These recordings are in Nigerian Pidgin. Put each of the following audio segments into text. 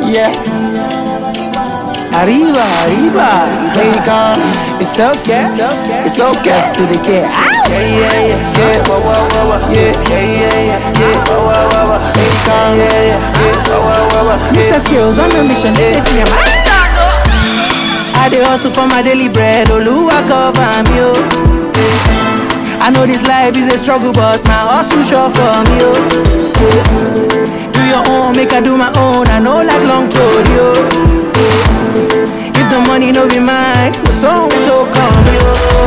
Yeah. Arriba, arriba. Bacon. It's okay. It's okay. It's okay. It's to the kid. Yeah, yeah, yeah. Yeah. Wah, wah, wah, wah. Yeah. Yeah, yeah, yeah. Yeah. Wah, wah, wah, wah. Bacon. Yeah, yeah, yeah. Wah, wah, wah, wah. Mr. Skills on a mission. This me, man. I dey hustle for my daily bread. Oluwa cover me, oh. Yeah. I know this life is a struggle, but my hustle sure for me, oh. Yeah. Do your own, make I do my own. I know like long road, yo. Yeah. If the money no be mine, the song will come, yo.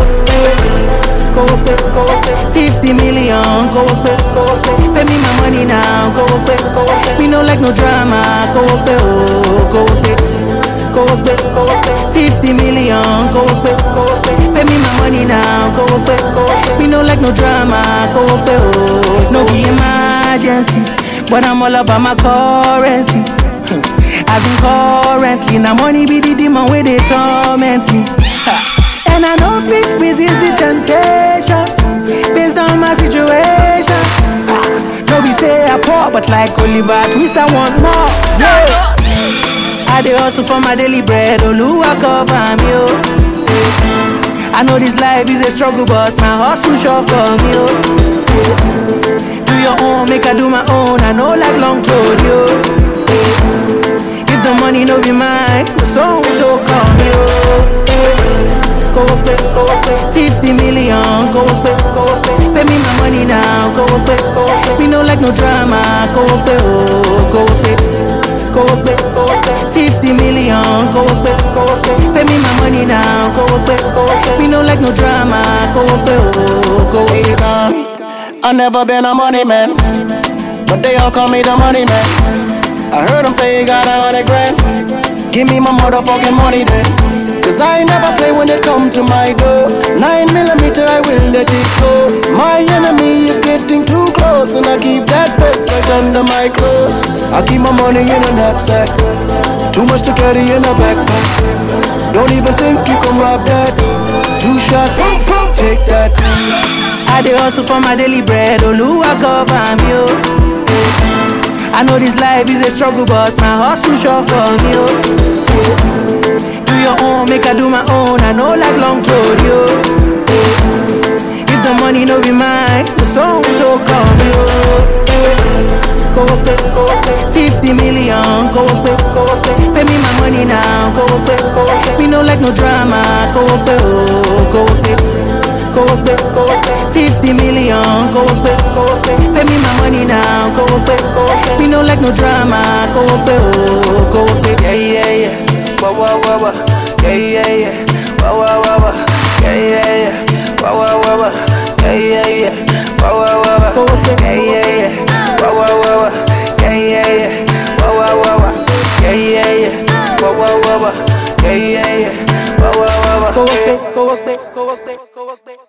Yeah. Go up, go up, 50 million, go up, go up, pay me my money now, go up, go up. We no like no drama, go up, oh, go up go up, go up, 50 million, go up, go up, pay me my money now, go up, go up. We no like no drama, go up, oh, no be emergency, but I'm all about my currency. As in currently, now money be the demon where they torment me. Ha. And I know fit resist the temptation based on my situation. Ha. No be say I poor, but like Oliver Twist, I want more. Yeah. I dey hustle for my daily bread, Oluwa cover me, oh. Yeah. I know this life is a struggle, but my hustle sure for me, oh. Yeah. Do your own, make I do my own. I know like long road, yo. Yeah. If the money no be mine, the song will call me, oh. Yeah. Go up, go up, 50 million, go up, go up, pay me my money now, go up, go up. We no like no drama, go up, oh, go up go up, go up, 50 million, go up, go up, pay me my money now, go up, go up. We no like no drama, go up, oh, go up. I never been a money man, but they all call me the money man. I heard them say you got a hundred grand. Give me my motherfucking money then. Cause I never play when it come to my door. Nine millimeter, I will let it go. My enemy is getting too close, and I keep that vest right under my clothes. I keep my money in a knapsack. Too much to carry in a backpack. Don't even think you can rob that. Two shots, take that. I dey hustle for my daily bread, Oluwa cover me, oh. Yeah. I know this life is a struggle, but my hustle sure for me, oh. Yeah. Do your own, make I do my own. I know like long road, yo. Yeah. If the money no be mine, the song will call me, oh. Yeah. Go up, go up, 50 million, go up, go up, pay me my money now, go up, go up. We no like no drama, go up, oh, go up go up, go up, 50 million, go up, go up, pay me my money now, go up, go up. We no like no drama, go up, oh, go up, Yeah, yeah, yeah. Wah, wah, wah, wah. Yeah, yeah, yeah. Wah, wah, wah, wah. Yeah, yeah, yeah. Wah, wah, wah, wah. Yeah, yeah, yeah. Wah, wah, wah, wah. Go up, Yeah, yeah, yeah. Wah, wah, wah, wah. Yeah, yeah, yeah. Wah, wah, wah, wah. Yeah, yeah, yeah. Wah, wah, wah, wah. Yeah, yeah, yeah. Wah, wah, wah, wah. go up, go up, go up, go up.